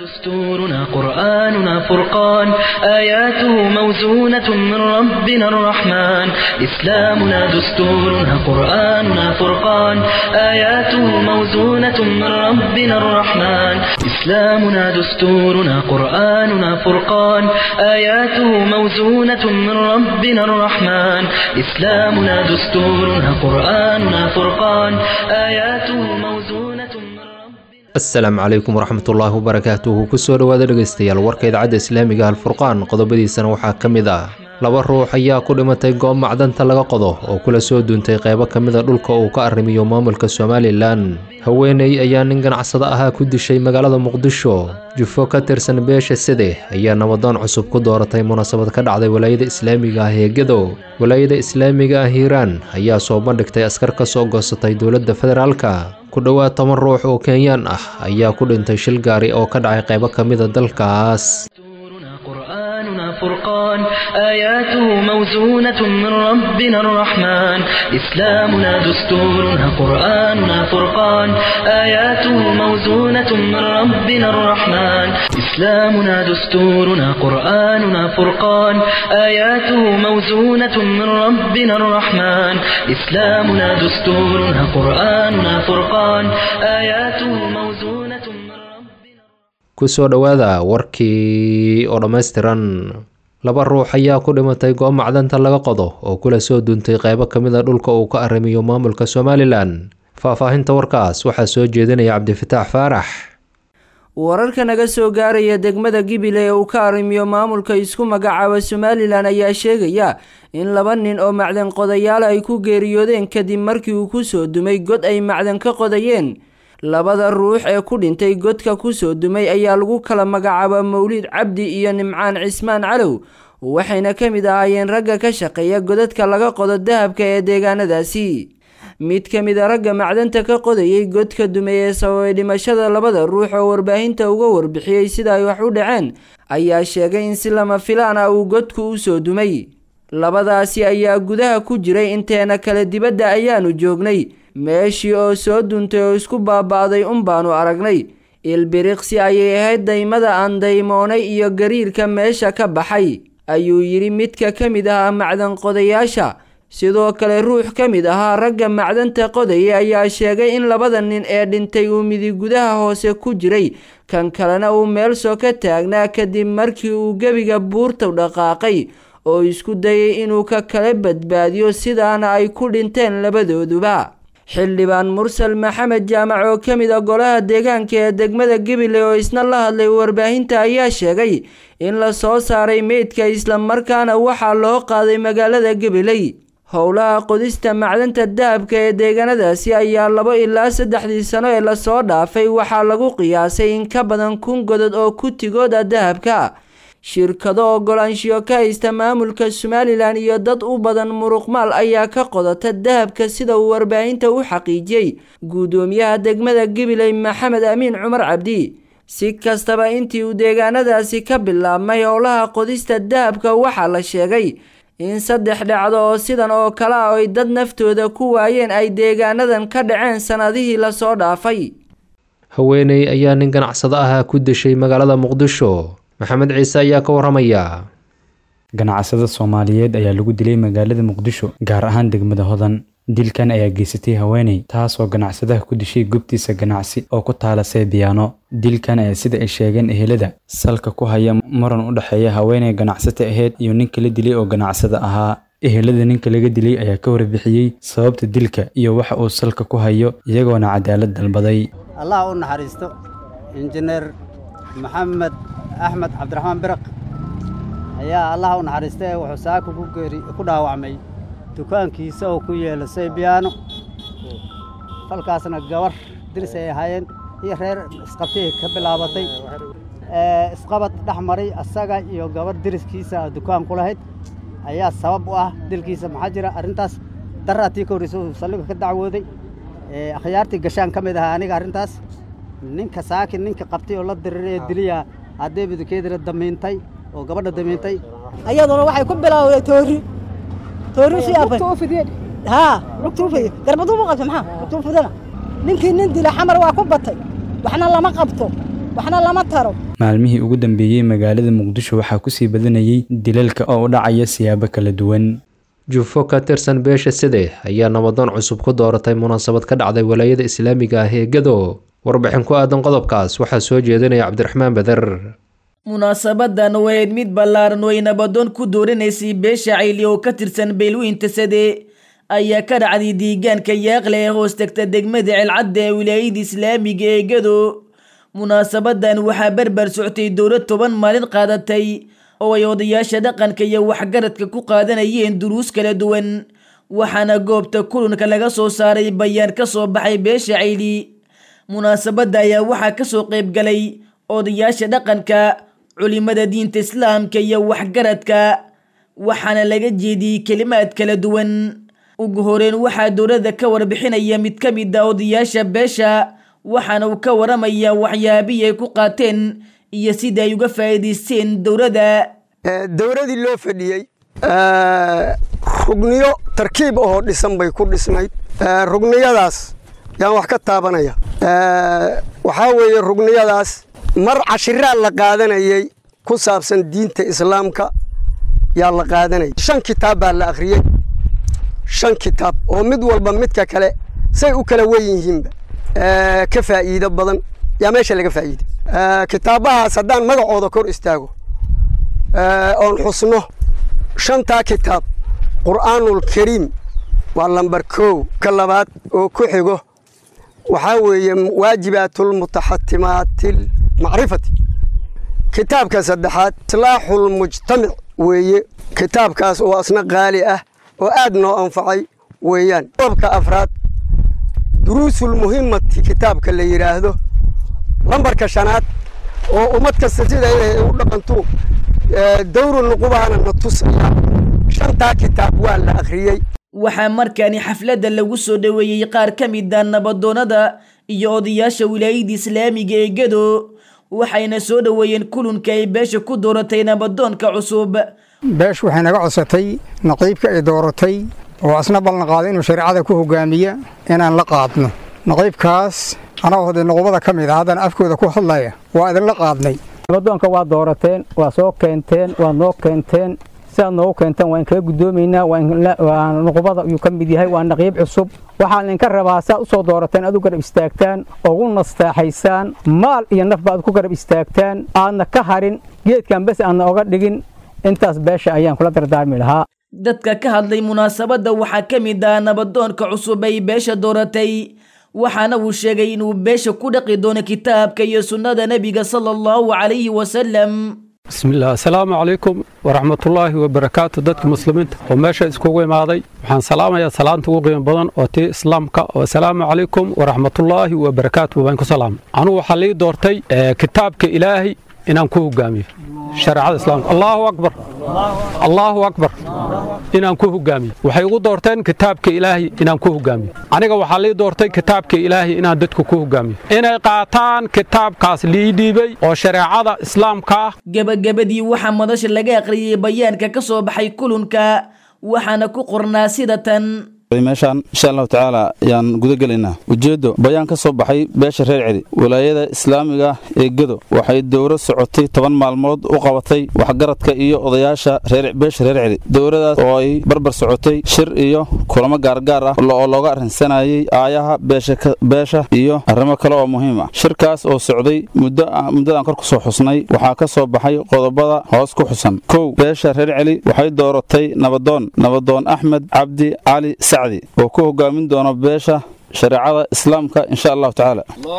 دستورنا قرآننا فرقان آياته موزونة من ربنا الرحمن إسلامنا دستورنا قرآننا فرقان آياته موزونة من ربنا الرحمن إسلامنا دستورنا قرآننا فرقان آياته موزونة من ربنا الرحمن إسلامنا دستورنا قرآننا فرقان آياته موزونة من ربنا asalaamu calaykum waraxmatullaahi wabarakaatuhu kusoo dhowaada dhegaystayaal warka idaacadda islaamiga alfurqaan qodobadiisana waxaa ka mid ah laba ruux ayaa ku dhimatay goob macdanta laga qodo oo kula soo duuntay qaybo ka mida dhulka uu ka arrimiyo maamulka somalilan haweeney ayaa nin ganacsado ahaa ku dishay magaalada muqdisho jufo ka tirsan beesha side ayaa nabadoon cusub ku dooratay munaasabad ka dhacday walaayada islaamiga ah ee gedo walaayada islaamiga ah hiiraan ayaa soo bandhigtay askar ka soo goosatay dowladda federaalka ku dhowaad toban ruux oo kenyaan ah ayaa ku dhintay shil gaari oo ka dhacay qaybo ka mida dalkaas دستورنا قرآننا فرقان آياته موزونة من ربنا الرحمن إسلامنا دستورنا قرآننا فرقان آياته موزونة من ربنا الرحمن إسلامنا دستورنا قرآننا فرقان آياته موزونة من ربنا الرحمن إسلامنا دستورنا قرآننا فرقان آياته موزونة من ربنا kusoo dhowaada warkii oo dhammaystiran laba ruux ayaa ku dhimatay goob macdanta laga qodo oo kula soo duuntay qaybo ka mid a dhulka uu ka arrimiyo maamulka somalilan faahfaahinta warkaas waxaa soo jeedinaya cabdifataax faarax wararka naga soo gaaraya degmada gibile ee uu ka arrimiyo maamulka isku magacaaba somalilan ayaa sheegaya in laba nin oo macdan qodayaal ay ku geeriyoodeen kadib markii uu kusoo dumay god ay macdan ka qodayeen labada ruux ee ku dhintay godka kusoo dumay ayaa lagu kala magacaaba mawlid cabdi iyo nimcaan cismaan calow waxayna ka mid ahaayeen ragga ka shaqeeya godadka laga qodo dahabka ee deegaanadaasi mid ka mid a ragga macdanta ka qodayay godka dumay ee sababay dhimashada labada ruux oo warbaahinta uga warbixiyey sida ay wax u dhaceen ayaa sheegay in si lama filaan ah uu godku u soo dumay labadaasi ayaa gudaha ku jiray inteena kale dibadda ayaanu joognay meeshii oo soo duuntay oo isku baaba'day un baanu aragnay ilbiriqsi ayay ahayd daymada aan daymoonay iyo gariirka meesha ka baxay ayuu yidhi midka ka mid ahaa macdan qodayaasha sidoo kale ruux ka mid ahaa ragga macdanta qodaya ayaa sheegay in labada nin ee dhintay uu midig gudaha hoose ku jiray kan kalena uu meel soo ka taagnaa kadib markii uu gebiga buurta dhaqaaqay oo isku dayay inuu ka kala badbaadiyo sidaana ay ku dhinteen labadooduba xildhibaan mursal maxamed jaamac oo ka mid a golaha deegaanka ee degmada gibile oo isna la hadlay warbaahinta ayaa sheegay in la soo saaray meydka islamarkaana waxaa loo qaaday magaalada gabiley howlaha qodista macdanta dahabka ee deegaanadaasi ayaa labo ilaa saddexdii sano ee lasoo dhaafay waxaa lagu qiyaasay in ka badan kun godod oo kutigooda dahabka shirkado ogolaanshiyo ka haysta maamulka somalilan iyo dad u badan muruqmaal ayaa ka qodata dahabka sida uu warbaahinta u xaqiijiyey guddoomiyaha degmada gibiley maxamed amiin cumar cabdi si kastaba intii uu deegaanadaasi ka bilaabmay howlaha qodista dahabka waxaa la sheegay in saddex dhacdo oo sidan oo kale ah ay dad naftooda ku waayeen ay deegaanadan ka dhaceen sannadihii lasoo dhaafay haweeney ayaa nin ganacsado ahaa ku dishay magaalada muqdisho maxamed ciise ayaa ka waramaya ganacsada soomaaliyeed ayaa lagu dilay magaalada muqdisho gaar ahaan degmada hodan dilkan ayaa geysatay haweeney taasoo ganacsadaha ku dishay gobtiisa ganacsi oo ku taala seebiyaano dilkan ayaa sida ay sheegeen ehelada salka ku haya muran u dhexeeya haweeney ganacsata aheyd iyo ninka la dilay oo ganacsada ahaa ehelada ninka laga dilay ayaa ka warbixiyey sababta dilka iyo waxa uu salka ku hayo iyagoona cadaalad dalbaday allah u naxariisto injineer maxamed axmed cabdiraxmaan biraq ayaa allah u naxariista ee wuxuu saaka ku geeri ku dhaawacmay dukaankiisa oo ku yeela saybiyaano falkaasna gabar diris ay ahaayeen iyo reer isqabtay ka bilaabatay isqabad dhex maray asaga iyo gabar diriskiisa dukaan ku lahayd ayaa sabab u ah dilkiisa maxaa jira arrintaas daraatii ka horreysa uu saldhiga ka dacwooday akhyaartii gashaan ka mid ahaa aniga arrintaas ninka saakin ninka qabtay oo la diriray ee diliya haddee bidukeedina damiintay oo gabadha damiintay ayaduna waxay ku bilowday toori toori siyaafay haa lugtuufay garbaduu mu qabta maxaa lugtuufadana ninkii nin dila xamar waa ku batay waxna lama qabto waxna lama taro maalmihii ugu dambeeyey magaalada muqdisho waxaa kusii badanayay dilalka oo u dhacaya siyaabo kala duwan jufo ka tirsan beesha side ayaa nabadoon cusub ku dooratay munaasabad ka dhacday walaayada islaamiga ah ee gado warbixin ku aadan qodobkaas waxaa soo jeedinaya cabdiraxmaan beder munaasabadan wahayd mid ballaaran oo ay nabadoon ku dooranaysay beesha cayli oo ka tirsan beelweynta sade ayaa ka dhacday deegaanka yaaqle ee hoos tagta degmada celcadda ee wilaayada islaamiga ee gado munaasabadan waxaa barbar soctay dowlad toban maalin qaadatay oo ay odayaasha dhaqanka iyo waxgaradka ku qaadanayeen duruus kala duwan waxaana goobta kulanka laga soo saaray bayaan ka soo baxay beesha cayli munaasabadda ayaa waxaa kasoo qayb galay odayaasha dhaqanka culimada diinta islaamka iyo waxgaradka waxaana laga jeediyey kelimaad kala duwan ugu horeyn waxaa dowladda ka warbixinaya mid ka mid a odayaasha beesha waxaana uu ka waramayaa waxyaabihii ay ku qaateen iyo sida ay uga faa'iidaysteen dowladda dowladii loo fadhiyey rugniyo tarkiib ahoo dhisan bay ku dhisnayd rugniyadaas yaan wax ka taabanaya waxaa weeye rugniyadaas mar cashiraa la qaadanayey ku saabsan diinta islaamka yaa la qaadanayay shan kitaab baa la akhriyey shan kitaab oo mid walba midka kale say u kala wen yihiinba ka faa'iido badan yaa meesha laga faa'iiday kitaabahaas haddaan magacooda kor istaago oon xusno shantaa kitaab qur'aanulkariim waa lambar kow ka labaad oo ku xigo waxaa weeye waajibaatulmutaxatimaatilmacrifati kitaabka saddexaad islaaxulmujtamic weeye kitaabkaas oo asna qaali ah oo aad noo anfacay weeyaan qodobka afraad duruusulmuhimmati kitaabka la yidhaahdo lambarka shanaad oo ummad kasta sida inay u dhaqantu dawru nuqubahana na tusaya shantaa kitaab waa la akhriyey waxaa markaani xafladda lagu soo dhoweeyey qaar ka mid a nabadoonnada iyo odayaasha wilaayada islaamiga ee gado waxayna soo dhoweeyeen kulunka ay beesha ku dooratay nabadoonka cusub beeshu waxay naga codsatay naqiibka ay dooratay oo asna ballan qaaday inuu shareecada ku hogaamiya inaan la qaadno naqiibkaas anagoo hode nuqubada ka mid a haddana afkooda ku hadlaya waa idinla qaadnay nabadoonka waa doorateen waa soo keenteen waa noo keenteen sidaad noogu keenteen waan kaga guddoomaynaa waa nuqubada ayuu ka mid yahay waa naqiib cusub waxaan idinka rabaa saad u soo doorateen aad u garab istaagtaan ugu nastaaxaysaan maal iyo nafba aad ku garab istaagtaan aadna ka harin geedkan bes aadna oga dhigin intaas beesha ayaan kula dardaarmi lahaa dadka ka hadlay munaasabadda waxaa ka mid ah nabadoonka cusub ay beesha dooratay waxaana uu sheegay inuu beesha ku dhaqi doono kitaabka iyo sunnada nebiga sala allahu calayhi wasalam bismillaah assalaamu calaykum waraxmatullaahi wabarakaatu dadka muslimiinta oo meesha iskugu imaaday waxaan salaamayaa salaanta ugu qiimo badan oo tii islaamka oo assalaamu calaykum waraxmatullaahi wabarakaatu baan ku salaamay anugu waxaa lii doortay kitaabka ilaahay inaan ku hogaamiyo shareecada islaamka allahu akbar allahu akbar inaan ku hogaamiyo waxay ugu doorteen kitaabka ilaahay inaan ku hogaamiyo aniga waxaa lii doortay kitaabka ilaahay inaan dadku ku hogaamiyo inay qaataan kitaabkaas lii dhiibay oo shareecada islaamka ah gebagabadii waxaa madasha laga aqriyey bayaanka ka soo baxay kulunka waxaana ku qornaa sida tan meeshaan insha allahu tacaala ayaan guda gelaynaa ujeeddo bayaan ka soo baxay beesha reer celi walaayada islaamiga ee gedo waxay dowro socotay toban maalmood u qabatay waxgaradka iyo odayaasha beesha reer celi dowradaas oo ay barbar socotay shir iyo kulamo gaargaar ah oo looga arrinsanayay aayaha beesha iyo arrimo kale oo muhiim ah shirkaas oo socday muddadaan kor ku soo xusnay waxaa ka soo baxay qodobada hoos ku xusan kow beesha reer celi waxay dooratay nabadoon nabadoon axmed cabdi cali oo ku hogaamin doono beesha shareecada islaamka insha allahu tacaala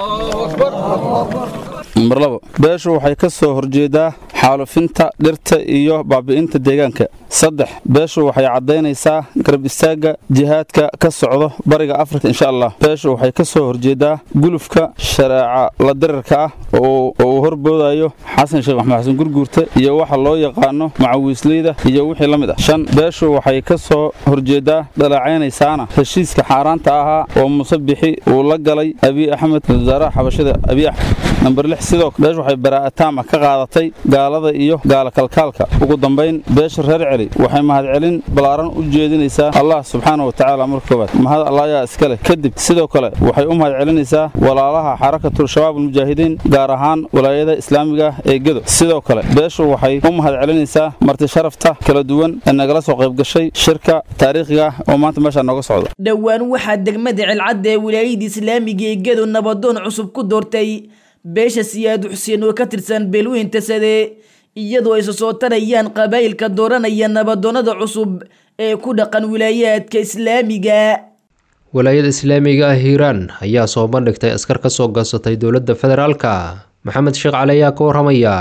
nambar labo beeshu waxay ka soo horjeedaa xaalufinta dhirta iyo baabi'inta deegaanka saddex beeshu waxay caddaynaysaa garab istaagga jihaadka ka socdo bariga afrika insha allah beeshu waxay ka soo horjeedaa gulufka shareeca la dirirka ah oo uu horboodayo xasan sheekh maxmed xasan gurguurta iyo waxa loo yaqaano macawiisleyda iyo wixii la mid ah shan beeshu waxay ka soo horjeedaa dhaleecaynaysaana heshiiska xaaraanta ahaa oo musabixi uu la galay abiy axmed wasaaraha xabashada abiy axmed namber lix sidoo beesha waxay baraa'ataama ka qaadatay gaalada iyo gaala kalkaalka ugu dambayn beesha reer celi waxay mahadcelin ballaaran u jeedinaysaa allah subxaana wa tacaala marka koowaad mahad allaayaa iska leh kadib sidoo kale waxay u mahadcelinaysaa walaalaha xarakatul shabaab almujaahidiin gaar ahaan walaayada islaamiga ee gedo sidoo kale beeshu waxay u mahadcelinaysaa marti sharafta kala duwan ee nagala soo qayb gashay shirka taariikhiga oo maanta meeshaa nooga socda dhowaan waxaa degmada celcadda ee wilaayada islaamiga ee gedo nabadoon cusub ku doortay beesha siyaad xuseen oo ka tirsan beelweynta sade iyadoo ay soo tarayaan qabaa'ilka dooranaya nabadoonnada cusub ee ku dhaqan wilaayaadka islaamiga walaayada islaamiga ah hiiraan ayaa soo bandhigtay askar ka soo goosatay dowladda federaalka maxamed sheekh cali ayaa ka warramaya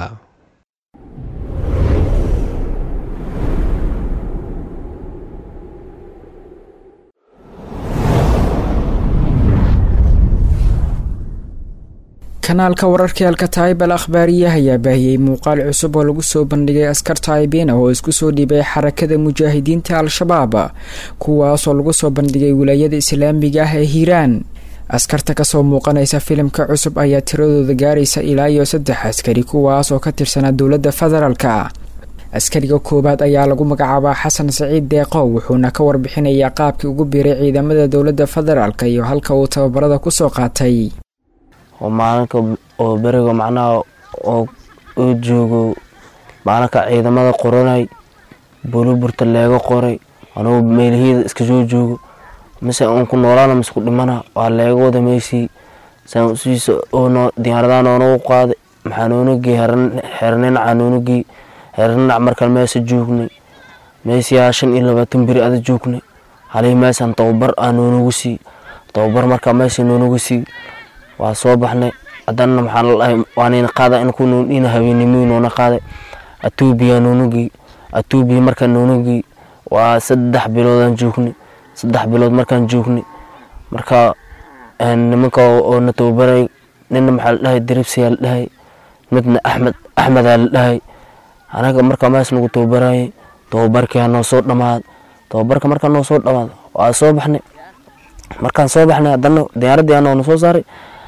kanaalka wararka alkataib al akhbaariya ayaa baahiyey muuqaal cusub oo lagu soo bandhigay askar taaibiin ah oo isku soo dhiibay xarakada mujaahidiinta al-shabaab kuwaasoo lagu soo bandhigay wilaayada islaamiga ah ee hiiraan askarta kasoo muuqanaysa filimka cusub ayaa tiradooda gaaraysa ilaa iyo saddex askari kuwaas oo ka tirsanaa dowladda federaalka askariga koowaad ayaa lagu magacaabaa xasan saciid deeqow wuxuuna ka warbixinayaa qaabkii ugu biiray ciidamada dowladda federaalk iyo halka uu tababarada kusoo qaatay oo maalinka oo beriga macnaha oo uu joogo maalinka ciidamada qoranay buluburta leega qoray anugu meelahiyada iska soo joogo mise uun ku noolaana mise ku dhimana waa leega wada meysii saan usiisa oono diyaaradaha noonagu qaaday maxaa noonagii xerninaca noonagii xerninac markaan meesa joognay meesiyaa shan iyo labaatan beri ada joognay halihii meesaan tababar aa noonagu sii tababar markaa meesha noonagu sii waa soo baxnay haddana maxaa ladahay waanayna qaada in ku noondhina habeennimii noona qaaday atuubiya noonugii atuubiya markaan noonugii waa saddex biloodaan joognay saddex bilood markaan joognay marka nimanka oo na tababaray nina maxaa la dhahay diribsiyaa la dhahay midna axmed axmedaa la dhahay anaga markaa mees nagu tababarayay tababarkii noo soo dhamaad tababarka markaa noo soo dhamaad waa soo baxnay markaan soo baxnay haddana diyaaradii aa noona soo saaray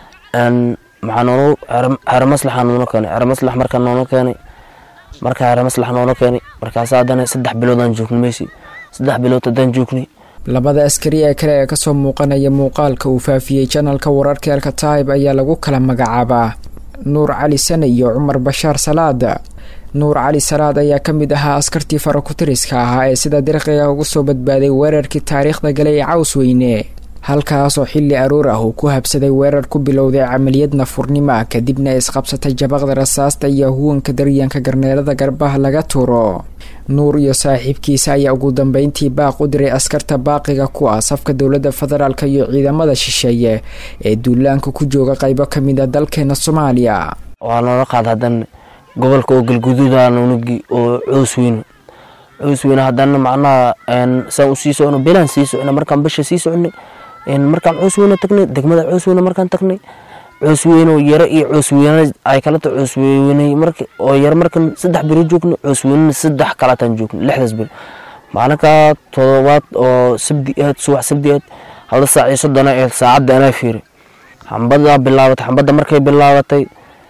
maxaa noonu xero maslaxa noona keenay xero maslax markaa noona keenay markaa xero maslax noona keenay markaas haddana saddex biloodaan joognay meesi saddex bilood haddaan joognay labada askari ee kale ee kasoo muuqanaya muuqaalka uu faafiyey janalka wararka alkataib ayaa lagu kala magacaabaa nuur cali sane iyo cumar bashaar salaad nuur cali salaad ayaa ka mid ahaa askartii farakutiriska ahaa ee sida dirqiga ugu soo badbaaday weerarkii taariikhda gale ee caws weyne halkaasoo xilli aroor ah uu ku habsaday weerar ku bilowday camaliyad nafurnimo ah kadibna isqabsatay jabaqda rasaasta iyo huwanka daryanka garneelada garbaha laga turo nuur iyo saaxiibkiisa ayaa ugu dambeyntii baaq u diray askarta baaqiga ku ah safka dowladda federaalk iyo ciidamada shisheeye ee duulaanka ku jooga qaybo ka mid a dalkeena soomaaliya waa noola qaad haddana gobolka oo galguduuda nunugii oo coos weyne coos weyne haddana macnaha saan u sii socno belaan sii socna markaan bisha sii socnay markaan coos weyne tagnay degmada coos weyne markaan tagnay coos weyne oo yaro iyo coos weyne ay kalata coos weyne marka oo yaro markaan saddex beri joogno coos weyne saddex kalataan joogno lixdaas beri maalinka todobaad oo sabdi aad subax sabdi aad halda saac iyo soddona ee saacadda anaa fiiray xambada bilaabatay xambadda markay bilaabatay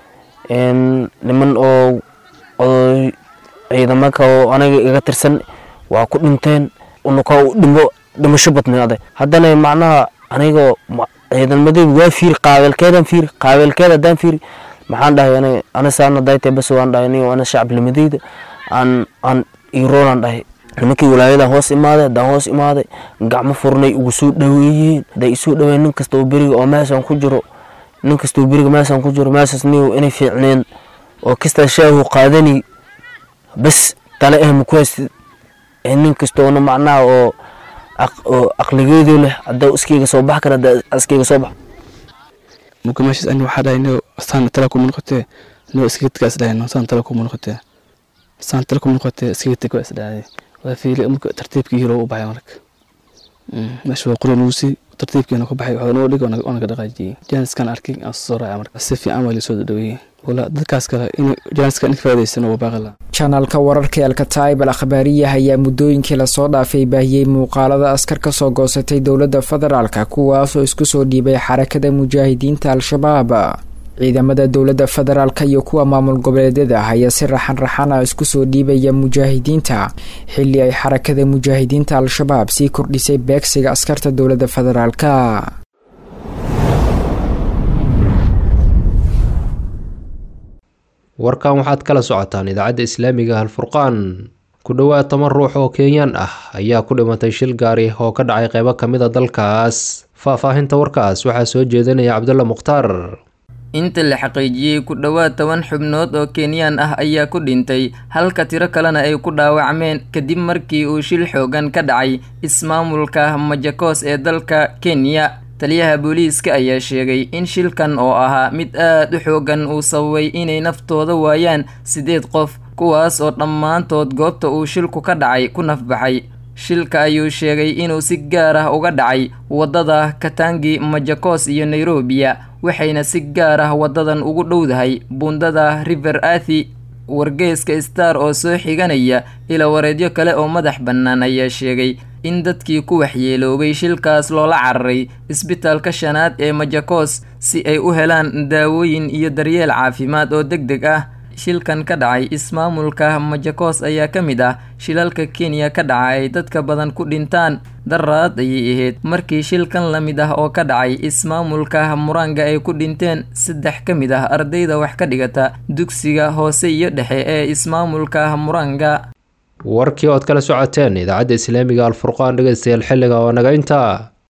niman oo oo ciidamanka oo anaga iga tirsan waa ku dhinteen unuka dhimo dhimasho badnay aday haddana macnaha aniga ciidamadeedu waa fiiri qaabeelkeedaan fiiri qaabeelkeed haddaan fiiri maxaan dhahay ana ana saana daytay bas waan dhahay aniga ana shacabnimadeyda aan aan iroonaan dhahay nimankii walaayadan hoos imaaday haddaan hoos imaaday gacmo furnay ugu soo dhaweeyeen hadday isoo dhaweeyeen nin kasta oo beriga oo meeshaan ku jiro nin kastoo beriga meeshaan ku jiro meeshaas niyow inay fiicneen oo kastaa shaahu qaadani bas tale ah maku haysid nin kastoona macnaha oo oo aqligeedu leh haddaa iskayga soo bax kara haddaa iskayga soo bax marka meeshaas ani waxaa dhahay nio saan tala kuma noqotee nio iskaga tagaa isdhahay no saan tala kuma noqotee saan tala kuma noqotee iskaga tag waa isdhahay waa fiili marka tartiibkii hiro u baxay marka meesha waa qura nugu sii tartiibkeena ku baxay waxaa noo dhig oona ka dhaqaajiyey jaaniskan arkay aan soo raacay marka si fiican waa lasoo dhaweeyey wala dadkaas kale in jaaniska in ka faa'iidaysano waa baaqala janalka wararka alkataib al akhbaariyaha ayaa muddooyinkii lasoo dhaafay baahiyey muuqaalada askar ka soo goosatay dowladda federaalka kuwaasoo isku soo dhiibay xarakada mujaahidiinta al-shabaab ciidamada dowladda federaalk iyo kuwa maamul goboleedyada ah ayaa si raxan raxana isku soo dhiibaya mujaahidiinta xilli ay xarakada mujaahidiinta al-shabaab sii kordhisay beegsiga askarta dowladda federaalka warkan waxaad kala socotaan idaacadda islaamiga halfurqaan ku dhowaad toban ruux oo kenyaan ah ayaa ku dhimatay shil gaari oo ka dhacay qeybo ka mid a dalkaas faahfaahinta warkaas waxaa soo jeedinaya cabdulla mukhtaar inta la xaqiijiyey ku dhowaad toban xubnood oo kenyaan ah ayaa ku dhintay halka tiro kalena ay ku dhaawacmeen kadib markii uu shil xoogan ka dhacay ismaamulka majakos ee dalka kenya taliyaha booliiska ayaa sheegay in shilkan oo ahaa mid aad u xoogan uu sababay inay naftooda waayaan siddeed qof kuwaas oo dhammaantood goobta uu shilku ka dhacay ku nafbaxay shilka ayuu sheegay inuu si gaar ah uga dhacay waddada katangi majakos iyo nairobiya waxayna si gaar ah waddadan ugu dhowdahay buundada river athi wargeeska star oo soo xiganaya ila wareedyo kale oo madax bannaan ayaa sheegay in dadkii ku waxyeeloobay shilkaas loola cararay isbitaalka shanaad ee majakos si ay u helaan daawooyin iyo daryeel caafimaad oo deg deg ah shilkan ka dhacay ismaamulka majakos ayaa ka mid ah shilalka kenya ka dhaca ay dadka badan ku dhintaan daraad ayay ahayd markii shilkan la mid ah oo ka dhacay ismaamulka muranga ay ku dhinteen saddex ka mid ah ardayda wax ka dhigata dugsiga hoose iyo dhexe ee ismaamulka muranga warkii ood kala socoteen idaacadda islaamiga alfurqaan dhegeystayaal xilliga oo naga intaa